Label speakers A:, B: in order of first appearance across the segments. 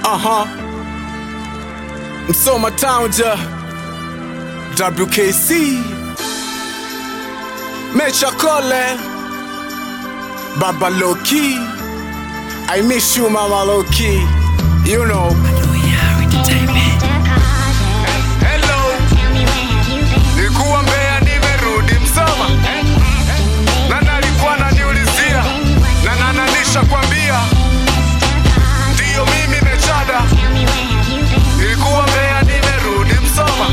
A: Aha. Msoma Town ja. WKC. Mecha Kole. Baba Loki. I miss you Mama Loki. You know.
B: Hello, nilikuwa Mbeya nimerudi Msoma, na nalikuwa naniulizia na nananisha kwambia ndiyo mimi Mechada, nilikuwa Mbeya nimerudi Msoma,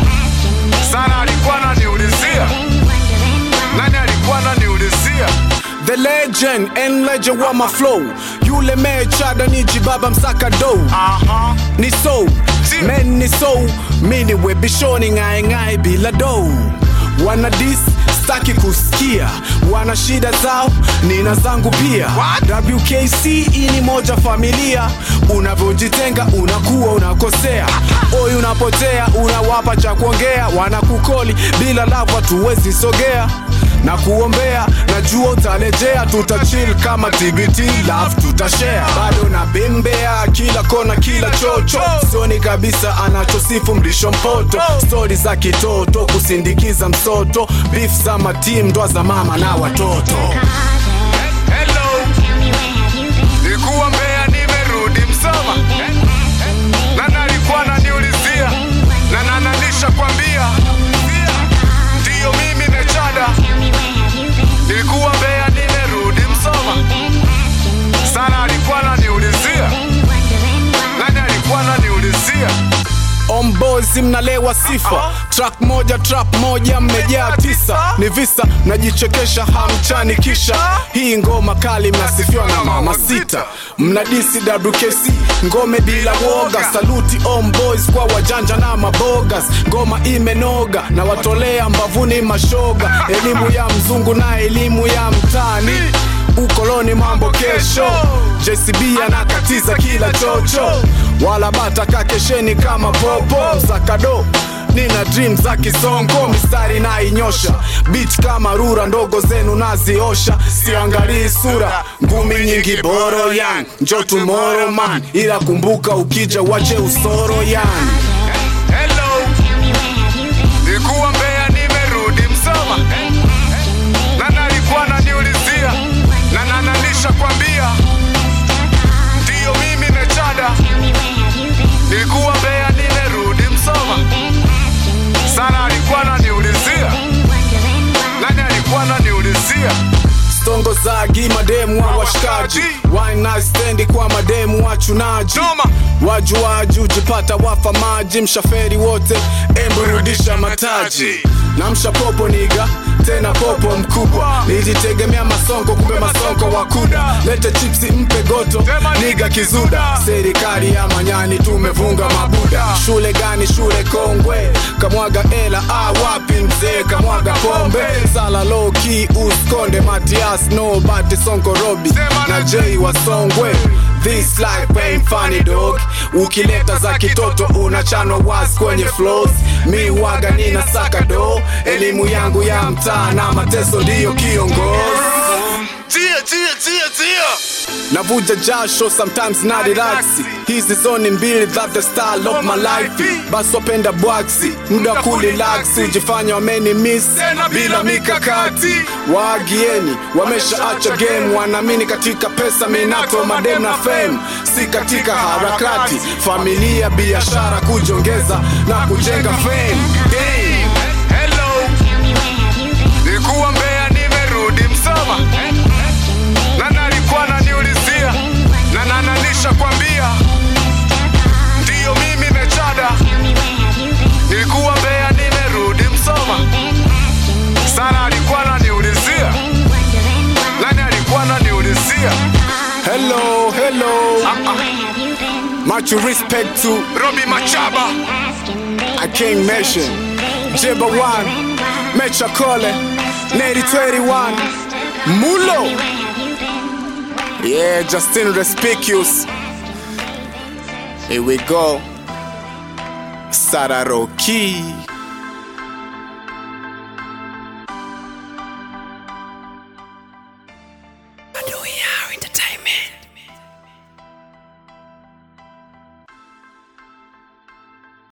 B: sana alikuwa naniulizia nani alikuwa naniulizia
A: The legend and legend wa my flow. Yule mechada ni jibaba msaka do.
B: Aha.
A: Ni so.
B: Si.
A: Men ni so. Mini webishoni ngai ngai bila do. Wana dis staki kusikia. Wana shida zao, nina zangu pia.
B: What?
A: WKC hii ni moja familia. Unavyojitenga unakuwa unakosea. Oi unapotea, unawapa cha kuongea. Wanakukoli bila love hatuwezi sogea na kuombea najua utarejea tutachill kama tbt love tutashare bado na bembea kila kona kila chocho sioni kabisa anachosifu mlisho mpoto stori za kitoto kusindikiza msoto beef za matim ndwa za mama na watoto
B: Hello, nilikuwa Mbeya nimerudi Msoma, na nalikuwa naniulizia na nananisha kwambia ndiyo mimi Mechada, nilikuwa Mbeya nimerudi Msoma, sana alikuwa naniulizia nani alikuwa naniulizia
A: Ombozi mnalewa sifa track moja trap moja mmejaa tisa ni visa mnajichekesha hamchani kisha hii ngoma kali mnasifiwa na mama sita mnadisi WKC ngome bila woga saluti Omboys kwa wajanja na mabogas ngoma imenoga na watolea mbavuni mashoga elimu ya mzungu na elimu ya mtani ukoloni mambo kesho JCB anakatiza kila chocho wala bata kakesheni kama popo msakado nina dream za kisongo mistari na inyosha beach kama rura ndogo zenu naziosha siangalii sura ngumi nyingi boro yan njo tomorrow man ila kumbuka ukija wache usoro yan
B: Hello, nilikuwa Mbeya nimerudi Msoma, na nalikuwa naniulizia na nananisha kwambia ndiyo mimi Mechada, nilikuwa Mbeya nimerudi Msoma, sana alikuwa naniulizia nani alikuwa naniulizia
A: stongo za gimademu wa washikaji Wine night stand kwa mademu wachunaji
B: Choma.
A: wajuaji ujipata wafa maji mshaferi wote emburudisha mataji na mshapopo niga tena popo mkubwa nilitegemea masongo kumbe masongo wakuda lete chipsi mpe goto niga kizuda serikali ya manyani tumevunga mabuda shule gani shule kongwe kamwaga ela ah, wapi mzee kamwaga pombe sala loki uskonde matias nobati sonko robi na j wasongwe This life ain't funny dog ukileta za kitoto unachanwa was kwenye flows mi waga nina saka do elimu yangu ya mtaa na mateso ndiyo kiongozi
B: tia tia tia tia
A: navuja jasho sometimes na relaxi hizi zoni mbili that the style of my life basi wapenda bwaksi muda wa kulilaksi ujifanya wameni miss bila mikakati waagieni wameshaacha game wanaamini katika pesa minato madem na fame si katika harakati familia biashara kujongeza na kujenga fame Game.
B: Hello, nilikuwa Mbeya nimerudi Msoma, na nalikuwa naniulizia na nananisha kwambia ndiyo mimi Mechada, nilikuwa Mbeya nimerudi Msoma, sana alikuwa naniulizia nani alikuwa naniulizia
A: hello hello much respect to
B: Robi Machaba
A: I can't mention Jibba One, Mecha Kole, Nady 21, Mulo. Yeah, Justin Respicious. Here we go. Sararoki.